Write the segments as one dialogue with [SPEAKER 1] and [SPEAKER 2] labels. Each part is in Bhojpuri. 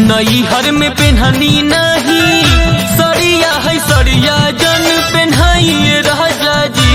[SPEAKER 1] नई हर में पेन्हनी नहीं सड़िया है सड़िया जन पेन्हाइए राजा जी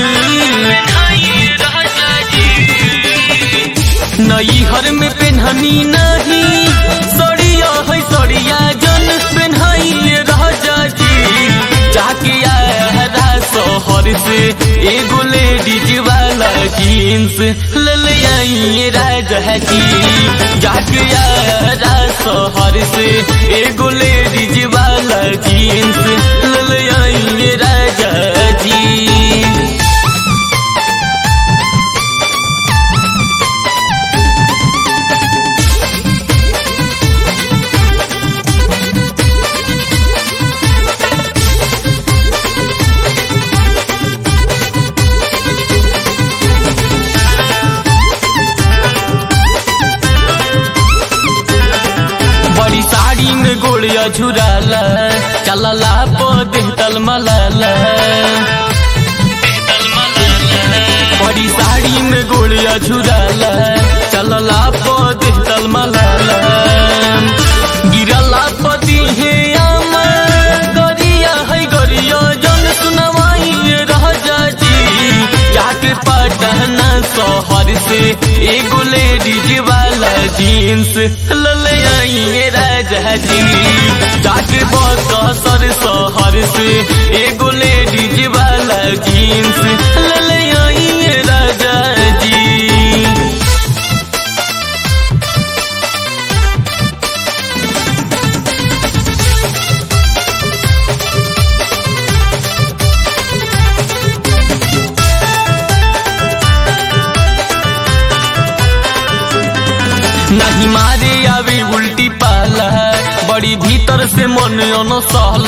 [SPEAKER 1] नई हर में पेन्हनी नहीं सड़िया है सड़िया जन पेन्हाइए राजा जी जाके आया शहर से एगो लेडीज वाला जीन्स ले ले आइए राजा जी जाके आया शहर से एगो लेडीज वाला जीन्स ले ले आइए राजा जी बड़ी साड़ी में गोड़िया झुराला चलला पद तलमलाला बड़ी साड़ी में गोड़िया झुराला चलला पद तलमलाला गिरला पति हे आमा गरिया है गरिया जन सुनवाई राजा जी जाके पटना शहर से एगो लेडीज वाला जीन्स लले आइए राजा जी जाके बसर शहर से एगो लेडीज वाला जीन्स लले आइए राजा जी नहीं मारे आवे उल्टी पाला बड़ी भीतर से मन अनसहल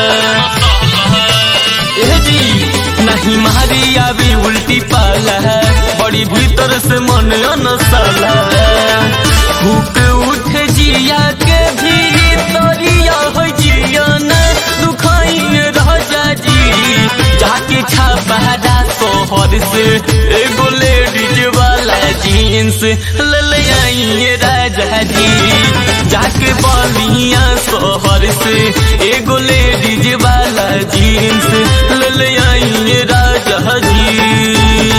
[SPEAKER 1] ए जी नहीं मारे आवे उल्टी पाला बड़ी भीतर से मन अनसहल भूख उठ जिया के भी तरिया हो जिया न दुखाई राजा जी जाके छापा शहर से एगो लेडीज वाला जीन्स ले ले आइए राजा जी जाके बलिया शहर से एगो लेडीज वाला जीन्स ले ले आइए राजा जी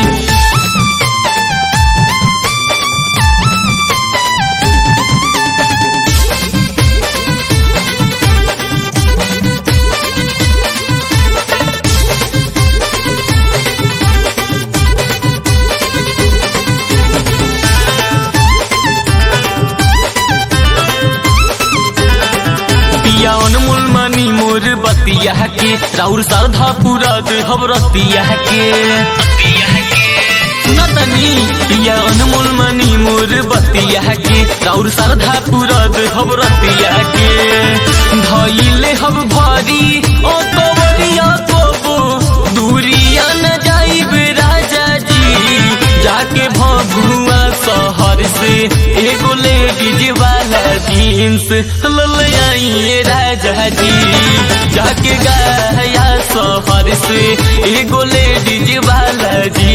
[SPEAKER 1] पिया अनमोल मनी मोर बतिया के राउर श्रद्धा पूरा देहब रतिया के सुनतनी पिया अनमोल मनी मोर बतिया के राउर श्रद्धा पूरा देहब रतिया के धइले हब भारी ओ कवरिया कोबो दूरिया न जाइब राजा जी जाके भभुआ शहर से एगो लेडीज वाला जीन्स ले आइए राजा जी जाके गया शहर से एगो लेडीज वाला जी